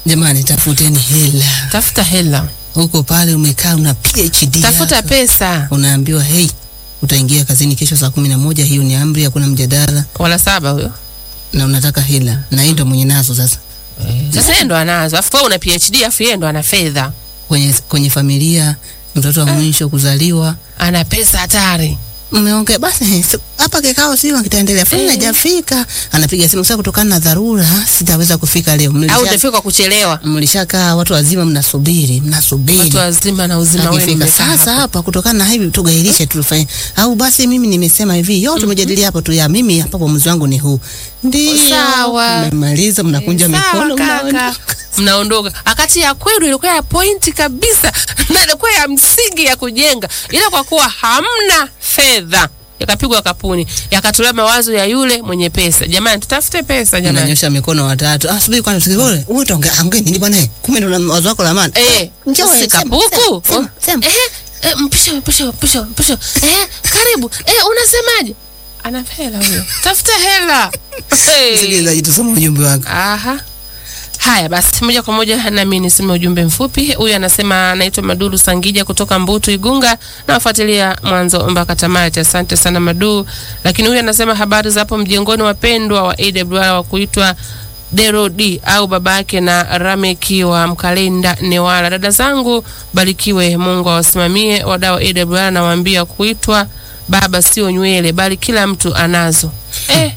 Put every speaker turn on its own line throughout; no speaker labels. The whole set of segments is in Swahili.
Jamani, tafuteni hela
tafuta hela,
huko pale, umekaa una PhD
tafuta
yako.
pesa.
unaambiwa hey, utaingia kazini kesho saa kumi na moja. Hiyo ni amri, hakuna mjadala,
Wala saba huyo
na unataka hela, na yeye ndo mwenye nazo sasa.
sasa, yeye ndo anazo, afu wewe una PhD, afu yeye ndo ana fedha,
Kwenye, kwenye familia mtoto wa mwisho kuzaliwa
ana pesa hatari.
mmeongea basi, si- hapa kikao sio kitaendelea, fulani
Eh.
hajafika, anapiga simu sasa, kutokana na dharura sitaweza kufika leo.
Au
Mlisha-
utafika kwa kuchelewa.
mlishakaa watu wazima, mnasubiri mnasubiri
Watu wazima na uzima wenu
akifika
mmekaa
sasa
hapo.
hapa, kutokana na hivi tugairishe, tufanye au basi, mimi nimesema hivi, yote tumejadili hapo tu, ya mimi hapa uamuzi wangu ni huu. Ndio
Sawa.
mmemaliza, mnakunja
Sawa,
mikono,
kaka.
mnaondoka.
mnaondoka akati ya kwenu ilikuwa ya pointi kabisa na ilikuwa ya msingi ya kujenga, ila kwa kuwa hamna fedha yakapigwa kapuni, yakatolewa mawazo ya yule mwenye pesa. Jamani, tutafute pesa jamani.
Mnanyosha mikono watatu. Ah, subiri kwanza, tusikore. Wewe utaongea ongea nini bwana? Kumbe ndo na wazo wako la maana.
Eh,
Njoo,
si
sema,
kapuku.
sema, sema.
Eh, eh, mpisho mpisho mpisho mpisho. Eh, karibu. Eh, unasemaje? Ana hela huyo. Tafuta hela. Hey.
Msikilizaji, tusome ujumbe wako.
Aha. Haya basi, moja kwa moja nami niseme ujumbe mfupi. Huyu anasema anaitwa Maduru Sangija kutoka Mbutu Igunga, na wafuatilia mwanzo mpaka tamati. Asante sana Madu. Lakini huyu anasema habari za hapo mjengoni, wapendwa wa AWR wa kuitwa Derodi au babake na Rameki wa Mkalenda Newala. Dada zangu barikiwe, Mungu awasimamie. Wadau wa AWR nawaambia kuitwa baba sio nywele, bali kila mtu anazo eh.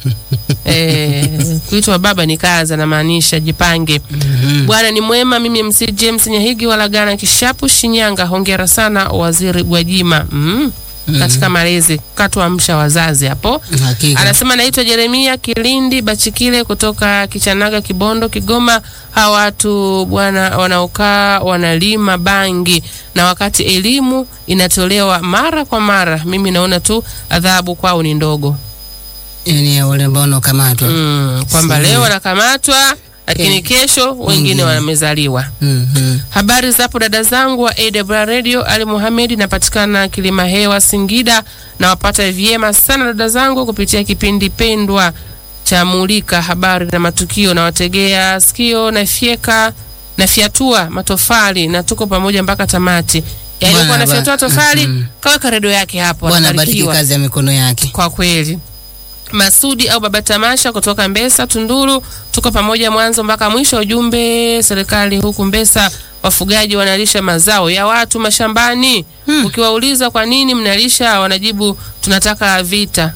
Eh, kuitwa baba ni kazi, anamaanisha jipange. Bwana ni mwema. Mimi MC James Nyahigi walagana Kishapu, Shinyanga. Hongera sana Waziri Gwajima mm. katika malezi katuamsha wazazi hapo.
Hakika.
Anasema naitwa Jeremia Kilindi Bachikile kutoka Kichanaga, Kibondo, Kigoma. Hawa watu bwana wanaokaa wanalima bangi na wakati elimu inatolewa mara kwa mara, mimi naona tu adhabu kwao ni ndogo
Yaani ya wale ambao wanaokamatwa.
mm, kwamba leo wanakamatwa lakini kesho wengine wamezaliwa.
Mhm.
Habari zapo dada zangu wa AWR Radio, Ali Muhamed, napatikana Kilima Hewa, Singida. Nawapata vyema sana dada zangu kupitia kipindi pendwa cha Mulika Habari na Matukio. Nawategea sikio, nafyeka nafyatua matofali na tuko pamoja mpaka tamati. Yaani
Bwana
kwa nafyatua
ba-
tofali
mhm.
kaweka redio yake hapo,
Bwana bariki
anabarikiwa
kazi ya mikono yake.
kwa kweli. Masudi au Baba Tamasha kutoka Mbesa Tunduru, tuko pamoja mwanzo mpaka mwisho. Ujumbe serikali huku Mbesa, wafugaji wanalisha mazao ya watu mashambani. Ukiwauliza kwa nini mnalisha, wanajibu tunataka vita.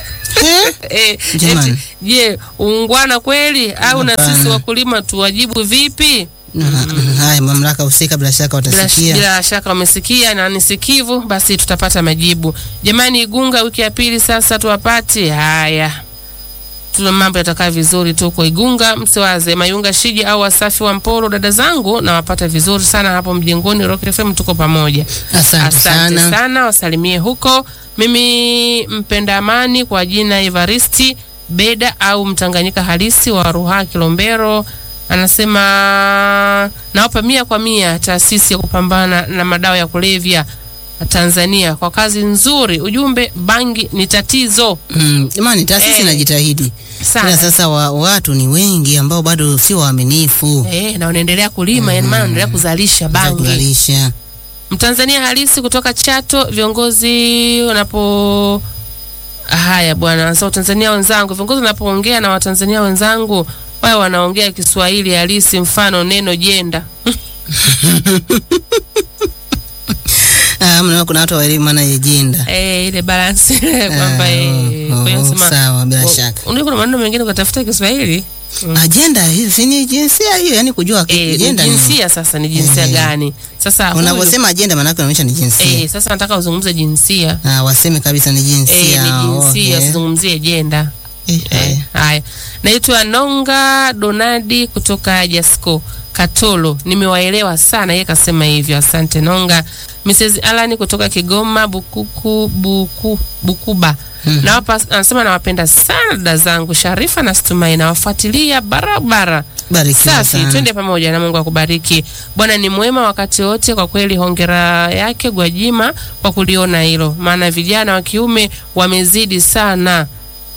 Eh,
Jamani.
eti, Je, uungwana kweli au na
Hapana.
sisi wakulima tuwajibu vipi?
Mhm. Haya, mamlaka husika bila shaka
Bila,
watasikia.
bila shaka wamesikia na ni sikivu, basi tutapata majibu. Jamani, Igunga wiki ya pili sasa tuwapati. Haya, tuna mambo yatakaa vizuri tu kwa Igunga, msiwaze. Mayunga Shiji au Wasafi wa Mporo, dada zangu nawapata vizuri sana hapo mjengoni. Rock FM tuko pamoja.
Asante
Asante
sana.
sana, wasalimie huko. Mimi mpenda amani kwa jina Evaristi Beda au Mtanganyika halisi wa Ruha Kilombero, anasema nawapa mia kwa mia taasisi ya kupambana na madawa ya kulevya Tanzania kwa kazi nzuri. Ujumbe, bangi ni tatizo
Mm, Jamani, taasisi
Eh.
inajitahidi.
sana
Ila sasa wa, watu ni wengi ambao bado sio waaminifu.
eh, na wanaendelea kulima, yani maana wanaendelea kuzalisha
za
bangi.
kuzalisha.
Mtanzania halisi kutoka Chato, viongozi wanapo haya bwana, sasa Watanzania wenzangu, viongozi wanapoongea na Watanzania wenzangu wao wanaongea Kiswahili halisi, mfano neno jenda.
Ah, mna kuna watu wa elimu maana ajenda.
Eh, ile balance ile kwamba eh, kwa hiyo sema
sawa bila
wa-
shaka.
unajua kuna maneno mengine ukatafuta Kiswahili
Ajenda hiyo si ni jinsia hiyo, yani kujua
eh, ni
ajenda ni.
jinsia sasa ni jinsia
Eh.
gani? Sasa huyu-
Unaposema ajenda maana yake unaonyesha ni jinsia.
eh, sasa nataka uzungumze jinsia
Ah, waseme kabisa ni jinsia.
eh, ni jinsia,
okay.
usizungumzie jenda.
Eh,
Eh,
eh.
haya, naitwa Nonga Donadi kutoka Jasco Katolo. Nimewaelewa sana, yeye kasema hivyo. Asante Nonga. Mrs. Alani kutoka Kigoma Bukuku, Buku, Bukuba nawapa, anasema nawapenda sana dada zangu Sharifa na Stumai, nawafuatilia barabara.
Barikiwa
Safi,
sana.
twende pamoja na Mungu akubariki. Bwana ni mwema wakati wote. Kwa kweli, hongera yake Gwajima kwa kuliona hilo, maana vijana wa kiume wamezidi sana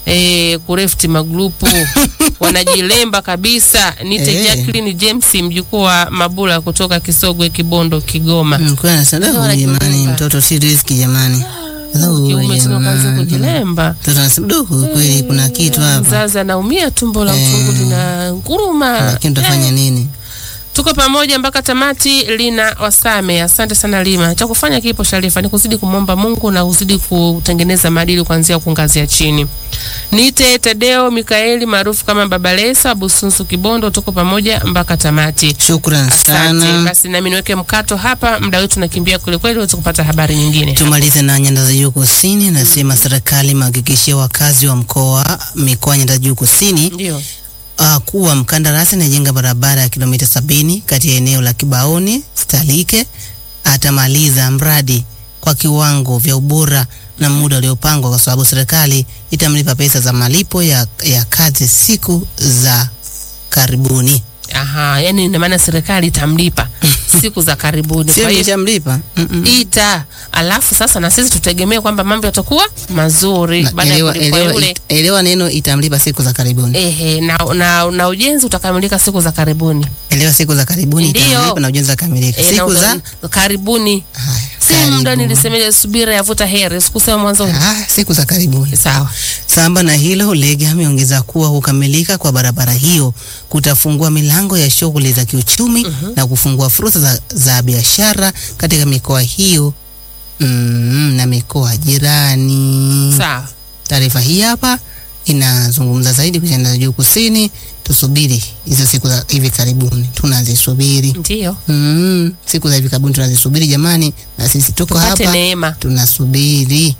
eh, kurefti magrupu wanajilemba kabisa. Nite
Eh.
Jacqueline James mjukuu wa Mabula kutoka Kisogwe, Kibondo, Kigoma.
Mm, kwa nasema
Ndio
"Lahu, jamani,
wanajilemba.
mtoto si riziki jamani. Lahu,
Kiume tena kaanza
jamani."
kujilemba.
Mtoto anasema duhu, kweli kuna kitu hapa,
Mzazi anaumia, tumbo la
Eh.
utungu lina nguruma.
lakini tutafanya nini?
Tuko pamoja mpaka tamati. Lina Wasame, asante sana Lima. Cha kufanya kipo Sharifa ni kuzidi kumwomba Mungu na kuzidi kutengeneza maadili kuanzia huku ngazi ya chini. Nite Tadeo Mikaeli maarufu kama Baba Lesa Busunsu Kibondo, tuko pamoja mpaka tamati.
Shukran
Asante.
sana.
Basi nami niweke mkato hapa, muda wetu nakimbia kweli kweli, uweze kupata habari nyingine.
Tumalize na nyanda za juu kusini. Nasema serikali imehakikishia wakazi wa mkoa mikoa ya nyanda za juu kusini
Ndio.
uh, kuwa mkandarasi anajenga barabara ya kilomita sabini kati ya eneo la Kibaoni Stalike atamaliza mradi kwa kiwango vya ubora na muda uliopangwa, kwa sababu serikali itamlipa pesa za malipo ya, ya kazi siku za karibuni.
Aha, yani ina maana serikali itamlipa siku za karibuni.
Sio
Kwa hiyo
itamlipa mm -mm.
ita alafu sasa na sisi tutegemee kwamba mambo yatakuwa mazuri
Na
baada ya
elewa,
kulipwa
elewa,
yule
it- elewa neno itamlipa siku za karibuni.
ehe, na, na, na ujenzi utakamilika siku za karibuni
Elewa siku za karibuni
Ndio.
itamlipa na ujenzi ukamilika.
Eh,
Siku
na
za
uta- karibuni
Haya,
si muda
karibu.
nilisemeja subira yavuta heri sikusema mwanzoni
Ah, siku za karibuni.
sawa
Samba na hilo, Lege ameongeza kuwa kukamilika kwa barabara hiyo kutafungua milango ya shughuli za kiuchumi na kufungua fursa za, za biashara katika mikoa hiyo mm, na mikoa jirani.
sawa
Taarifa hii hapa inazungumza zaidi kuhusiana na juu kusini. Tusubiri hizo siku za hivi karibuni, tunazisubiri.
ndio
Mm, siku za hivi karibuni tunazisubiri jamani, na sisi tuko
tupate
hapa
neema
tunasubiri.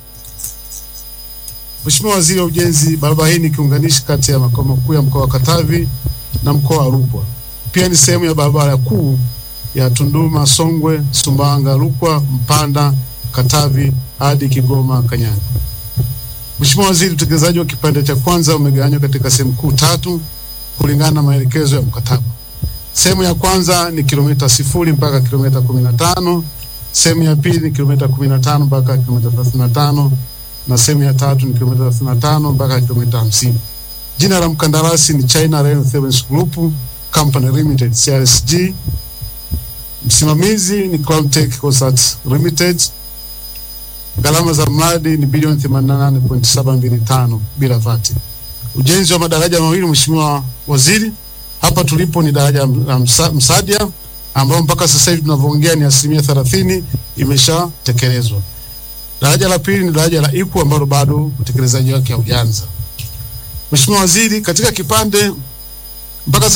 Mheshimiwa Waziri wa Ujenzi, barabara hii ni kiunganishi kati ya makao makuu ya mkoa wa Katavi na mkoa wa Rukwa. Pia ni sehemu ya barabara kuu ya Tunduma, Songwe, Sumbawanga, Rukwa, Mpanda, Katavi hadi Kigoma, Kanyanga. Mheshimiwa Waziri, utekelezaji wa kipande cha kwanza umegawanywa katika sehemu kuu tatu kulingana na maelekezo ya mkataba. Sehemu ya kwanza ni kilomita sifuri mpaka kilomita kumi na tano. Sehemu ya pili ni kilomita kumi na tano mpaka kilomita thelathini na tano na sehemu ya tatu ni kilomita 35 mpaka kilomita 50. Jina la mkandarasi ni China Rail Service Group Company Limited CRSG. Msimamizi ni Cloudtech Consults Limited. Gharama za mradi ni bilioni 88.725 bila VAT. Ujenzi wa madaraja mawili, Mheshimiwa Waziri, hapa tulipo ni daraja la Msa- Msadia ambao mpaka sasa hivi tunavyoongea ni asilimia 30 imeshatekelezwa. Daraja la pili ni daraja la Ipu ambalo bado utekelezaji wake haujaanza. Mheshimiwa Waziri, katika kipande mpaka